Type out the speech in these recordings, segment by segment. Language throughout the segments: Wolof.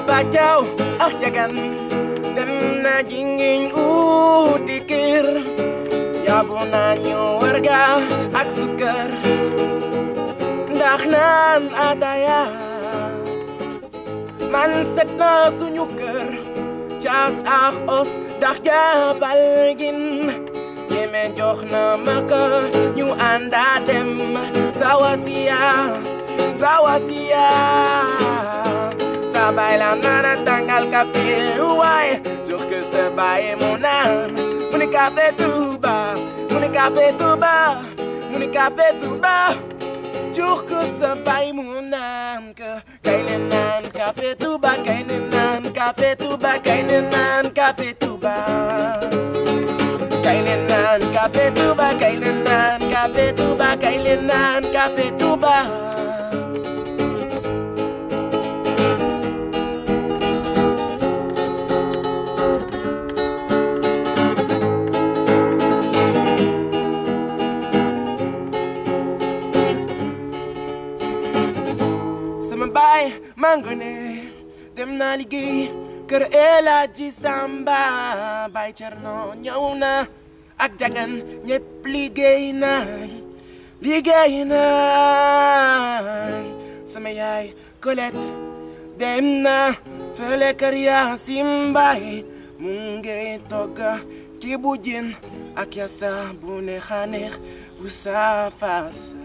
bajaw ak jagan dem na jingin uti kir yabu nañu warga ak sukar ndax naan ataya man set na suñu kër caas ak os ndax jabal gin yeme jox na ma ko ñu ànda dem sawasiya sawasiya sa bay la nana tàngal café waaye jox ko sa bay mu naan mu ni café Touba mu ni café Touba mu ni café Touba jox ko sa bay mu naan ko kay ne naan café Touba kay ne naan café Touba kay ne naan café Touba kay ne naan café Touba kay ne naan café Touba kay ne naan café Touba sama baay mangone dem naa liggéey kër El Hadji Samba baay Cerno ñëw na ak jagan ñëpp liggéey nañ liggéey nañ sama yaay Colette dem na fële kër Yaasin Mbaay mu ngi togg ci bu jën ak yasa bu neex a neex bu saafasa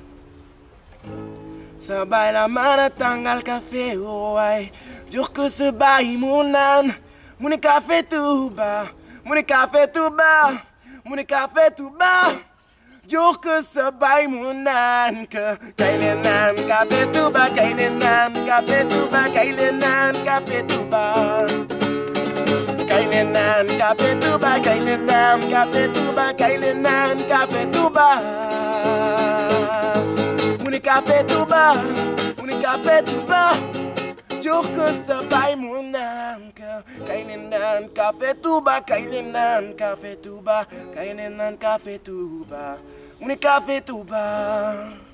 sa baay la mën a tàngal café waay jox ko sa baay mu naan mu ni café Touba mu ni café Touba mu ni café Touba jox ko sa baay mu naan ka kay le naan café Touba kay le naan café Touba kay le naan café Touba kay le naan café Touba kay le naan café Touba kay le naan café Touba Muni café Touba Muni café Touba jox ko sa baay mu naan ka kay leen naan café Touba kay leen naan café Touba kay leen naan café Touba Muni café Touba